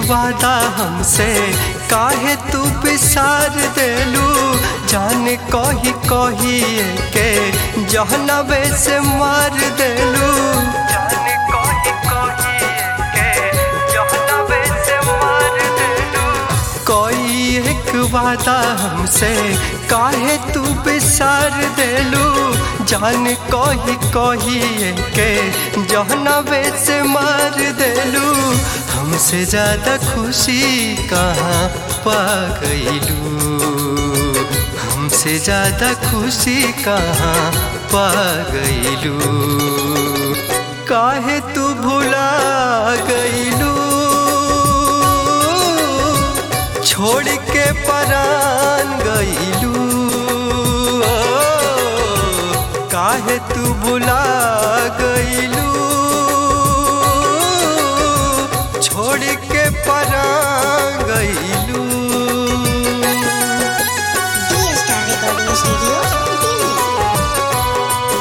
वादा हमसे काहे तू बिसार देलू जान कही कही के जहनबे से मार देलू जान कही कही के जहनबे से मार देलू कोई एक वादा हमसे काहे तू बिसार देलू जान कही कही के जहनबे से मार देलू हमसे ज्यादा खुशी कहाँ पा गईलू हमसे ज्यादा खुशी कहाँ पा गईलू काहे तू भुला गईलू छोड़ के परान गईलू काहे तू भुला गईलू छोड़ के परान गईलू Dia Star Recording Studio, Delhi.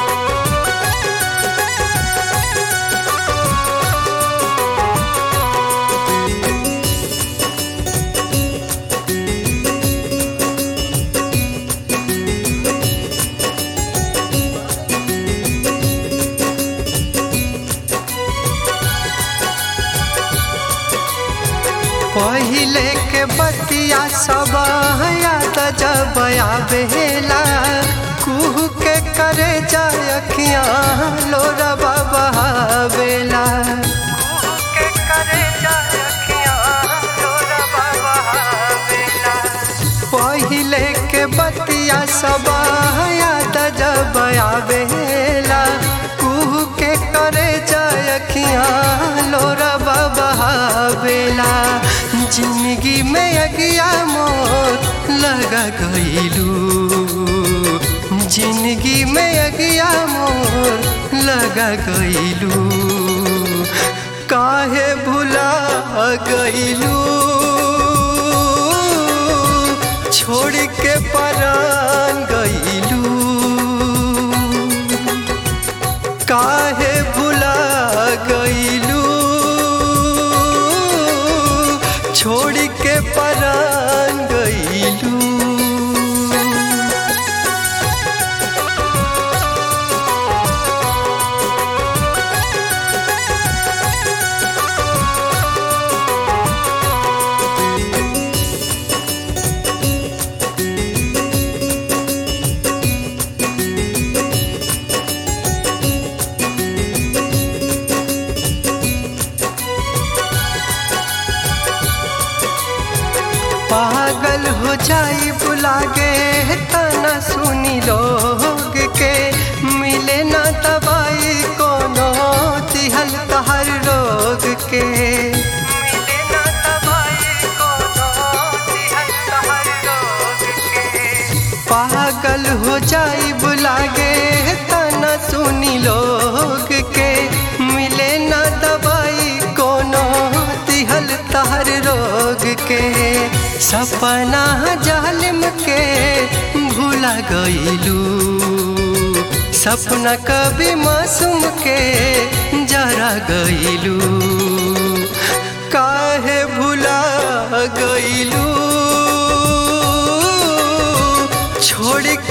पहिले के बतिया सब याद जब आवेला कुहू के करे जाय अखियां लोरा बाबा बेला के करे जाय अखियां लोरा बाबा बेला पहिले के बतिया सब याद जब आवेला कुहू के करे जाय अखियां लोरा बाबा बेला जिंदगी में अगिया मोर लगा गईलू जिंदगी में अगिया मोर लगा गईलू काहे भुला गईलू छोड़ के परान गईलू काहे भुला गईलू छोड़ के परान गईलू पागल हो जाई बुलागे तना सुनी लोग के मिले ना दवाई कोनो तिहल तहर रोग के मिले ना दवाई कोनो तिहल तहर रोग के पागल हो जाई बुलागे तना सुनी लोग के मिले ना दवाई कोनो तिहल तहर रोग के सपना जालिम के भूला गईलू सपना कभी मासूम के जरा गईलू काहे भूला गईलू छोड़